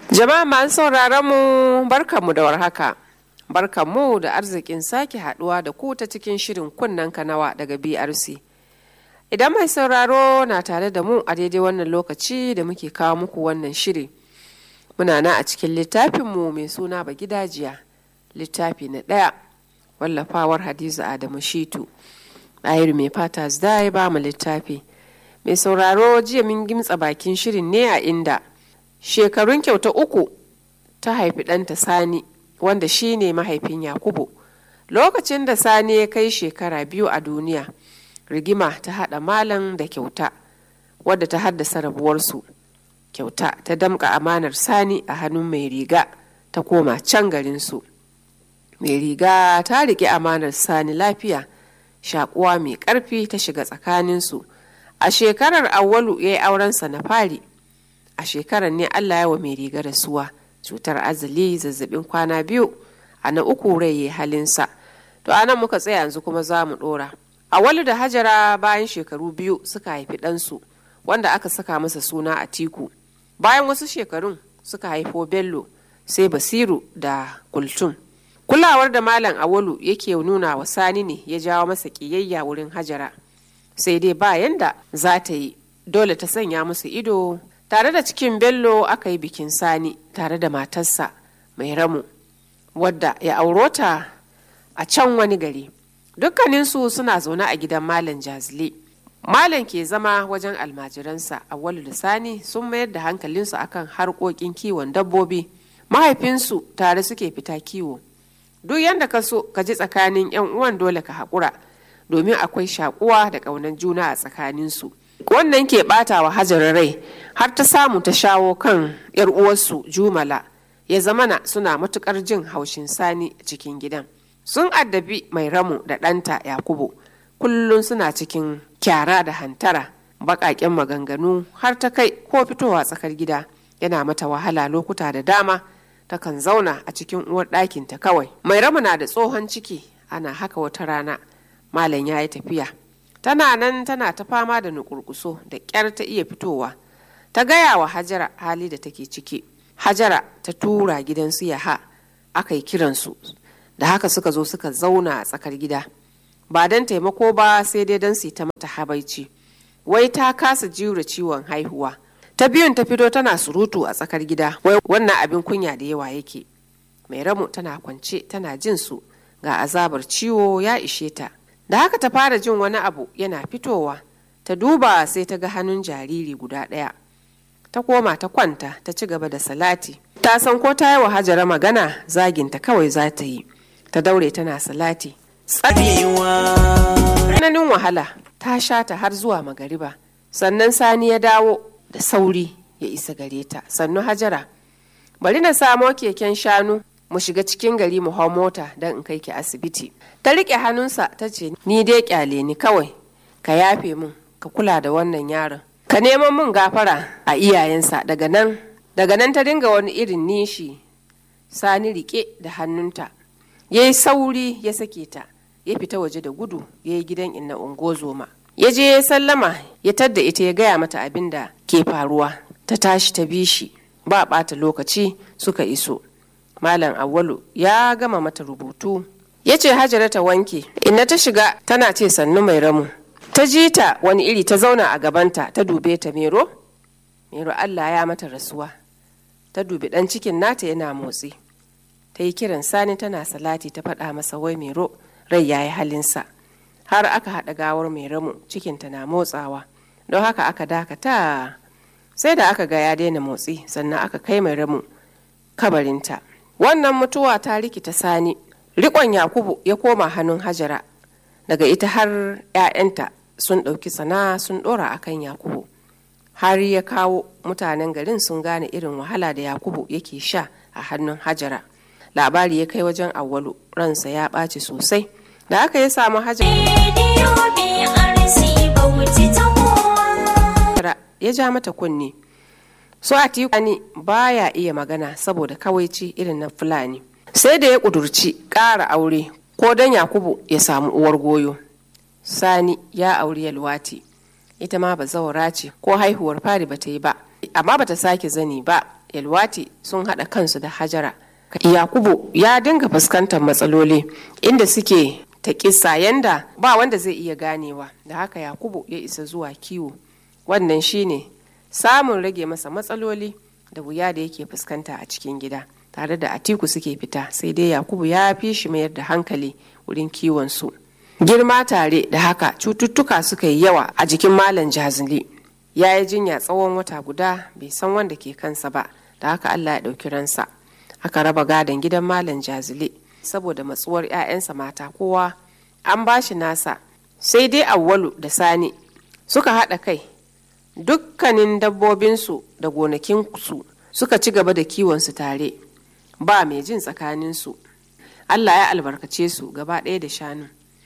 Jama'a masu sauraron mu barkanmu da warhaka. Barkanmu da arzikin sake haduwa da ku ta cikin shirin kunnen kanawa daga BRC. Idan mai sauraro na tare da mu a daidai wannan lokaci da muke kawo muku wannan shiri. Muna na a cikin littafinmu mai suna ba gidajiya, littafi na ɗaya, wallafawar Hadiza Adamu Shitu. Ɗahiru mai fata da ya ba mu littafi. Mai sauraro jiya mun gimtsa bakin shirin ne a inda shekarun kyauta uku ta haifi ɗanta Sani wanda shi ne mahaifin Yakubu. Lokacin da Sani ya kai shekara biyu a duniya, rigima ta haɗa malam da kyauta wadda ta haddasa rabuwarsu. Kyauta ta damƙa amanar Sani a hannun mai riga ta koma can garinsu. Mai riga ta riƙe amanar Sani lafiya, shaƙuwa mai ƙarfi ta shiga tsakaninsu. A shekarar Awwalu ya yi aurensa na fari. A shekarar ne Allah ya wa mai riga rasuwa. cutar azali zazzabin kwana biyu a na uku rai ya halinsa to anan muka tsaya yanzu kuma za mu dora awalu da hajara bayan shekaru biyu suka haifi ɗansu wanda aka saka masa suna a tiku bayan wasu shekarun suka haifo bello sai basiru da kultum kulawar da malam awalu yake nuna wa sani ne ya jawo masa ƙiyayya wurin hajara sai dai bayan da za ta yi dole ta sanya musu ido tare da cikin bello aka yi bikin sani tare da matarsa mai ramu wadda ya auro ta a can wani gari dukkaninsu suna zaune a gidan malam jazile malam ke zama wajen almajiransa awwalu da sani sun mayar da hankalinsu akan harkokin kiwon dabbobi mahaifinsu tare suke fita kiwo duk yadda ka so ka ji tsakanin yan uwan dole ka haƙura domin akwai shakuwa da ƙaunar juna a tsakaninsu wannan ke bata wa hajar rai har ta samu ta shawo kan yar uwarsu jumala ya zamana suna matukar jin haushin sani cikin gidan sun addabi mai ramu da ɗanta yakubu kullum suna cikin kyara da hantara baƙaƙen maganganu har ta kai ko fitowa tsakar gida yana mata wahala lokuta da dama takan zauna a cikin uwar ɗakinta kawai mai ramu na da tsohon ciki ana haka wata rana malam ya yi tafiya tana nan tana ta fama da nukurkuso da ƙyar ta iya fitowa ta gaya wa hajara hali da take ciki hajara ta tura gidan su yaha aka yi kiransu da haka suka zo suka zauna a tsakar gida ba don taimako ba sai dai don su ta mata habaici wai ta kasa jure ciwon haihuwa ta biyun ta fito tana surutu a tsakar gida wai wannan abin kunya da yawa yake mai ramu tana kwance tana jin su ga azabar ciwo ya ishe ta da haka ta fara jin wani abu yana fitowa ta duba sai ta ga hannun jariri guda ɗaya ta koma ta kwanta ta ci gaba da salati ta san ko ta yi wa hajara magana zaginta kawai za ta yi ta daure tana salati tsananin wahala ta sha ta har zuwa magariba sannan sani ya dawo da sauri ya isa gare ta sannu hajara bari na samo keken shanu mu shiga cikin gari mu hau mota don in kai ki asibiti ta riƙe hannunsa ta ce ni dai kyale ni kawai ka yafe min ka kula da wannan yaron ka neman min gafara a iyayensa daga nan daga nan ta dinga wani irin nishi sani riƙe da hannunta ya yi sauri ya sake ta ya fita waje da gudu ya yi gidan inna ungozoma ya je ya sallama ya tadda ita ya gaya mata abin da ke faruwa ta tashi ta bi shi ba ɓata lokaci suka iso Malam Awwalu ya gama mata rubutu. Ya ce Hajara ta wanke, inna ta shiga tana ce sannu mai ramu. Ta ji ta wani iri ta zauna a gabanta ta dube ta Mero? Mero Allah ya mata rasuwa. Ta dubi ɗan cikin nata yana motsi. Ta yi kiran sani tana salati ta faɗa masa wai Mero rai ya yi halinsa. Har aka haɗa gawar mai ramu cikinta na motsawa. Don haka aka dakata sai da aka ga ya daina motsi sannan aka kai mai ramu kabarinta. wannan mutuwa ta rikita sani rikon yakubu ya koma hannun hajara daga ita har 'ya'yanta sun ɗauki sana sun ɗora akan yakubu har ya kawo mutanen garin sun gane irin wahala da yakubu yake sha a hannun hajara labari ya kai wajen awwalu ransa ya ɓaci sosai da aka ya samu hajara ya ja mata kunne so a tikani baya iya magana saboda kawaici irin na fulani sai da ya kudurci ƙara aure ko don yakubu ya samu uwar goyo sani ya auri yalwati ita ma bazawara ce ko haihuwar fari ba ta yi ba amma bata sake zani ba yalwati sun haɗa kansu da hajara yakubu ya dinga fuskantar matsaloli inda suke ta kisa yanda ba wanda zai iya ganewa da haka yakubu ya isa zuwa kiwo wannan shine samun rage masa matsaloli da wuya da yake fuskanta a cikin gida tare da atiku suke fita sai dai yakubu ya fi shi mayar da hankali wurin kiwon su girma tare da haka cututtuka suka yi yawa a jikin malam jazili ya yi jinya tsawon wata guda bai san wanda ke kansa ba da haka allah ya ɗauki ransa aka raba gadon gidan malam jazili saboda matsuwar 'ya'yansa mata kowa an ba shi nasa sai dai awwalu da sani suka haɗa kai dukkanin dabbobinsu da gonakinsu suka ci gaba da kiwonsu tare ba mai jin tsakaninsu allah ya albarkace su gaba ɗaya da shanu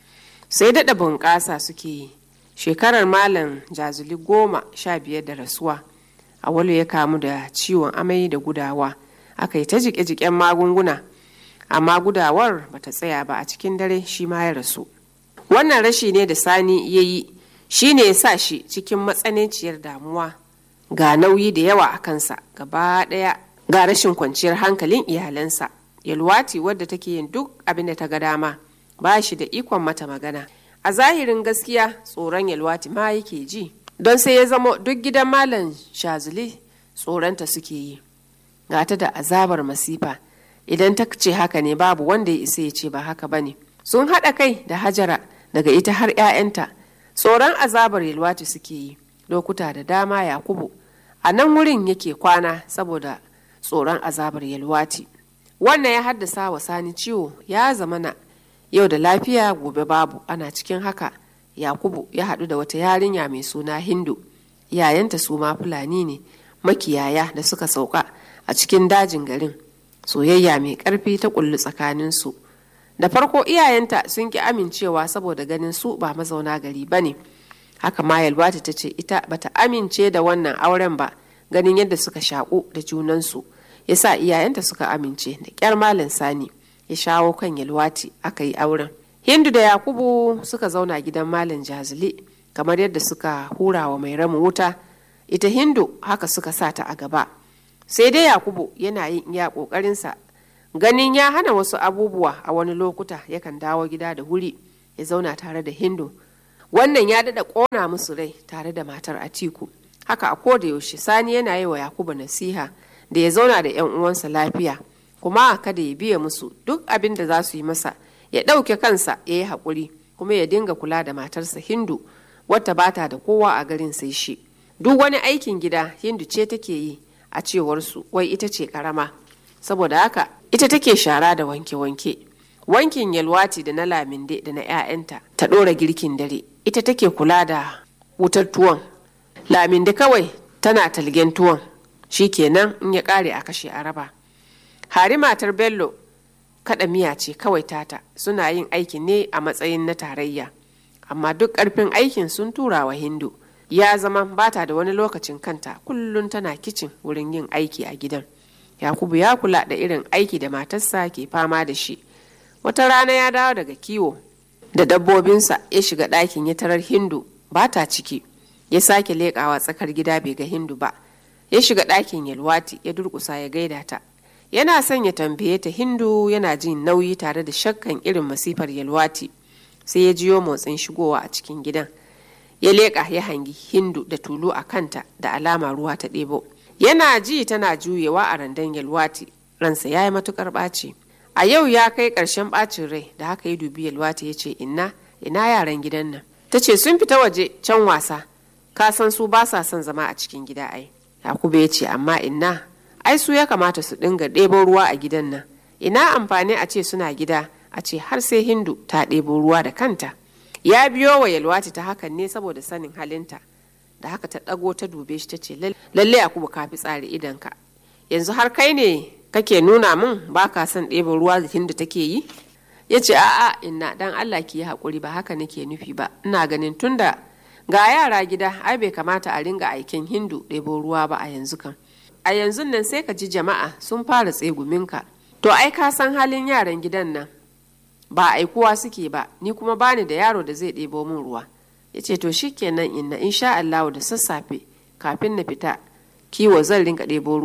sai daɗa bunƙasa suke yi shekarar malam jazuli goma sha biyar da rasuwa awwalu ya kamu da ciwon amai da gudawa aka yi ta jike-jiken magunguna amma gudawar bata tsaya ba a cikin dare shi ma ya rasu wannan rashi ne da sani ya yi shi ne ya sa shi cikin matsananciyar damuwa ga nauyi da yawa a kansa gaba ɗaya ga rashin kwanciyar hankalin iyalansa yalwati wadda take yin duk abin da ta ga dama ba shi da ikon mata magana a zahirin gaskiya tsoron yalwati ma yake ji don sai ya zama duk gidan malam shazuli tsoronta suke yi gata da azabar masifa idan ta ce haka ne babu wanda ya isa ya ce ba haka ba ne sun haɗa kai da hajara daga ita har 'ya'yanta tsoron azabar yalwati suke yi lokuta da dama yakubu a nan wurin yake kwana saboda tsoron azabar yalwati wannan ya haddasa wa sani ciwo ya zamana yau da lafiya gobe babu ana cikin haka yakubu ya haɗu da wata yarinya mai suna hindu yayanta su ma fulani ne makiyaya da suka sauka a cikin dajin garin soyayya mai ƙarfi ta kullu tsakaninsu da farko iyayenta sun ki amincewa saboda ganin su ba mazauna gari ba ne haka ma yalwata ta ce ita bata amince da wannan auren ba ganin yadda suka shaƙu da junansu ya sa iyayenta suka amince da ƙyar malam sani ya shawo kan yalwati aka yi auren hindu da yakubu suka zauna gidan malam jazili kamar yadda suka hura wa mai ramu wuta ita hindu haka suka sa ta a gaba sai dai yakubu yana yin iya ƙoƙarinsa ganin ya hana wasu abubuwa a wani lokuta yakan dawo gida da wuri ya zauna tare da hindu wannan ya daɗa ƙona musu rai tare da matar atiku haka a koda yaushe sani yana yi wa yakubu nasiha da ya zauna da yan uwansa lafiya kuma kada ya biya musu duk abin da za su yi masa ya ɗauke kansa ya yi haƙuri kuma ya dinga kula da matarsa hindu wata bata da kowa a garin sai shi duk wani aikin gida hindu ce take yi a cewarsu wai ita ce karama saboda haka ita take shara da wanke-wanke wankin yalwati da na laminde da na 'ya'yanta ta ɗora girkin dare ita take kula da wutar tuwon laminde kawai tana talgen tuwon shi kenan in ya ƙare a kashe a raba hari matar bello kada miya ce kawai tata suna yin aikin ne a matsayin na tarayya amma duk ƙarfin aikin sun tura wa hindu ya zama bata da wani lokacin kanta kullum tana kicin wurin yin aiki a gidan yakubu ya kula da irin aiki da matarsa ke fama da shi wata rana ya dawo daga kiwo da dabbobinsa ya shiga ɗakin ya tarar hindu ba ta ciki ya sake leƙawa tsakar gida bai ga hindu ba ya shiga ɗakin yalwati ya durƙusa ya gaida ta yana son ya tambaye ta hindu yana jin nauyi tare da shakkan irin masifar yalwati sai ya jiyo motsin shigowa a cikin gidan ya leƙa ya hangi hindu da tulu a kanta da alama ruwa ta ɗebo yana ji tana juyewa a randan yalwati ransa ya yi matukar ɓaci a yau ya kai ƙarshen ɓacin rai da haka ya dubi yalwati ya ce inna ina yaran gidan nan ta ce sun fita waje can wasa ka san su ba sa son zama a cikin gida ai yakubu ya ce amma inna ai su ya kamata su dinga ɗebo ruwa a gidan nan ina amfani a ce suna gida a ce har sai hindu ta ɗebo ruwa da kanta ya biyo wa yalwati ta hakan ne saboda sanin halinta da haka ta ɗago ta dube shi ta ce lalle yakubu ka fi tsari idanka yanzu har kai ne kake nuna min ba ka son ɗebo ruwa da hindu take yi ya ce a'a inna dan allah ki yi haƙuri ba haka nake nufi ba ina ganin tunda ga yara gida ai bai kamata a ringa aikin hindu ɗebo ruwa ba a yanzu kan a yanzu nan sai ka ji jama'a sun fara tseguminka to ai ka san halin yaran gidan nan ba aikuwa suke ba ni kuma bani da yaro da zai ɗebo min ruwa ya ce to shikenan inna insha Allahu da sassafe kafin na fita kiwo zan rinka ɗebo ruwan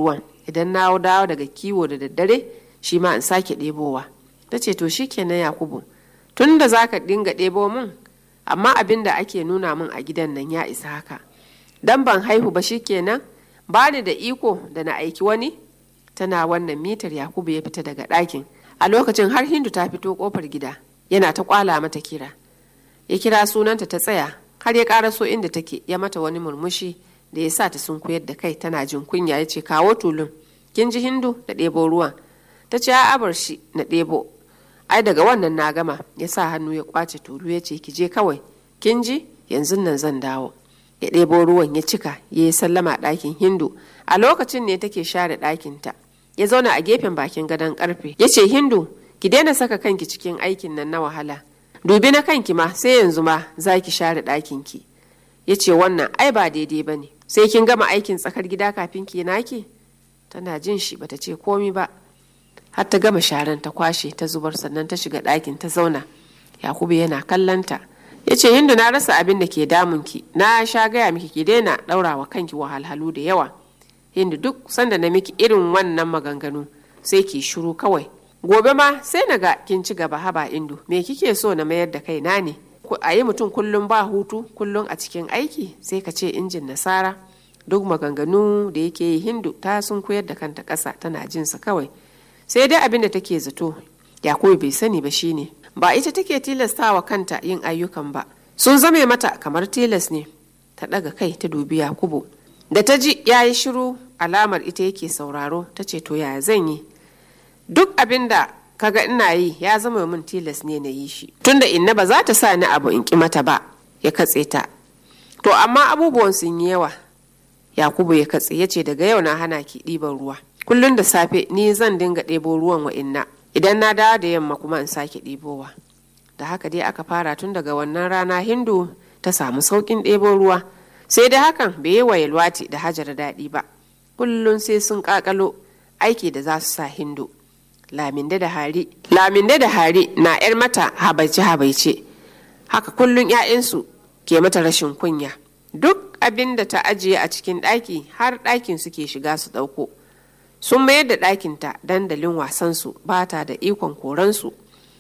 idan na dawo daga kiwo da daddare shi ma in sake ɗebowa ta ce to shikenan yakubu tun da za ka dinga ɗebo min amma abin da ake nuna min a gidan nan ya isa haka dan ban haihu ba shikenan ba ni da iko da na aiki wani tana wannan mitar yakubu ya fita daga ɗakin a lokacin har hindu ta fito kofar gida yana ta kwala mata kira ya kira sunanta ta tsaya har ya ƙaraso inda take ya mata wani murmushi da ya sa ta sunkuyar da kai tana jin kunya ya ce kawo tulun kin ji hindu da ɗebo ruwan ta ce a bar shi na ɗebo ai daga wannan na gama ya sa hannu ya kwace tulu ya ce ki je kawai kin ji yanzu nan zan dawo ya ɗebo ruwan ya cika ya yi sallama ɗakin hindu a lokacin ne take share ɗakinta ya zauna a gefen bakin gadon ƙarfe ya ce hindu ki daina saka kanki cikin aikin nan na wahala dubi na kanki ma sai yanzu ma za ki share ɗakinki ya ce wannan ai ba daidai ba ne sai kin gama aikin tsakar gida kafin ki naki tana jin shi bata ce komi ba har ta gama sharan ta kwashe ta zubar sannan ta shiga ɗakin ta zauna yakubu yana kallanta ya ce hindu na rasa abin da ke damunki na sha gaya miki ki daina ɗaura wa kanki wahalhalu da yawa hindu duk sanda na miki irin wannan maganganu sai ki shiru kawai gobe ma sai na ga kin ci gaba haba indu me kike so na mayar da kaina ne a yi mutum kullum ba hutu kullum a cikin aiki sai ka ce injin nasara duk maganganu da yake yi hindu ta sun koyar da kanta ƙasa tana jinsa kawai sai dai abin da take zato yakubu bai sani ba shine ba ita take tilastawa kanta yin ayyukan ba sun zame mata kamar tilas ne ta ɗaga kai ta dubi yakubu da ta ji ya yi shiru alamar ita yake sauraro ta ce to yaya zan yi duk abin da kaga ina yi ya zama min tilas ne na yi shi tunda inna ba za ta sa ni abu in ki mata ba ya katse ta to amma abubuwan sun yi yawa yakubu ya katse ya ce daga yau na hana ki ɗiban ruwa kullum da safe ni zan dinga ɗebo ruwan wa inna idan na dawo da yamma kuma in sake ɗebowa da haka dai aka fara tun daga wannan rana hindu ta samu sauƙin ɗebo ruwa sai dai hakan bai yi wa yalwati da hajara daɗi ba kullum sai sun ƙaƙalo aiki da za su sa hindu laminde da hari laminde da hari na yar mata habaice habaice haka kullum 'ya'yansu ke mata rashin kunya duk abin da ta ajiye a cikin ɗaki har ɗakin suke shiga su ɗauko sun mayar da ɗakinta dandalin wasansu ba ta da ikon koransu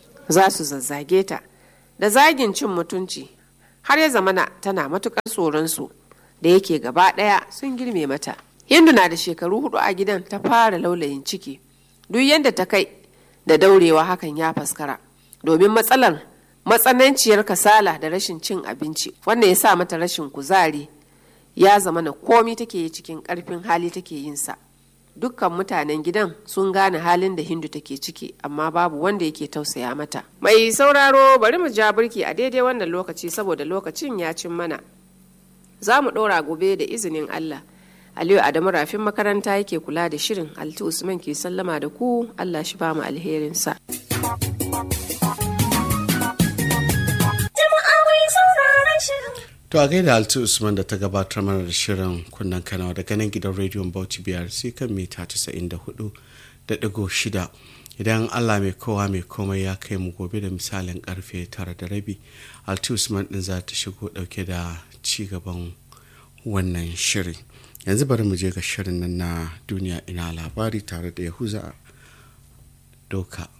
za su zazzage ta da zagin cin mutunci har ya zamana tana matuƙar tsoronsu da yake gaba ɗaya sun girme mata hindu na da shekaru hudu a gidan ta fara laulayin ciki duk yadda ta kai da daurewa hakan ya faskara domin matsalar matsananciyar kasala da rashin cin abinci wanda ya sa mata rashin kuzari ya zama na komi take yi cikin karfin hali take yin sa dukkan mutanen gidan sun gane halin da hindu take ciki amma babu wanda yake tausaya mata mai sauraro bari mu ja birki a daidai wannan lokaci saboda lokacin ya cin mana za mu ɗora gobe da izinin allah aliyu adamu rafin makaranta yake kula da shirin alti usman ke sallama da ku allah shi ba mu alherinsa To a gaida Alti Usman da ta gabatar mana da shirin kunnen kanawa daga nan gidan rediyon Bauchi BRC kan mita 94 da digo shida. Idan Allah mai kowa mai komai ya kai mu gobe da misalin karfe tara da rabi, Alti Usman din za ta shigo dauke da ci gaban wannan shirin. Yanzu bari mu je ga shirin nan na duniya ina labari tare da Yahuza Doka.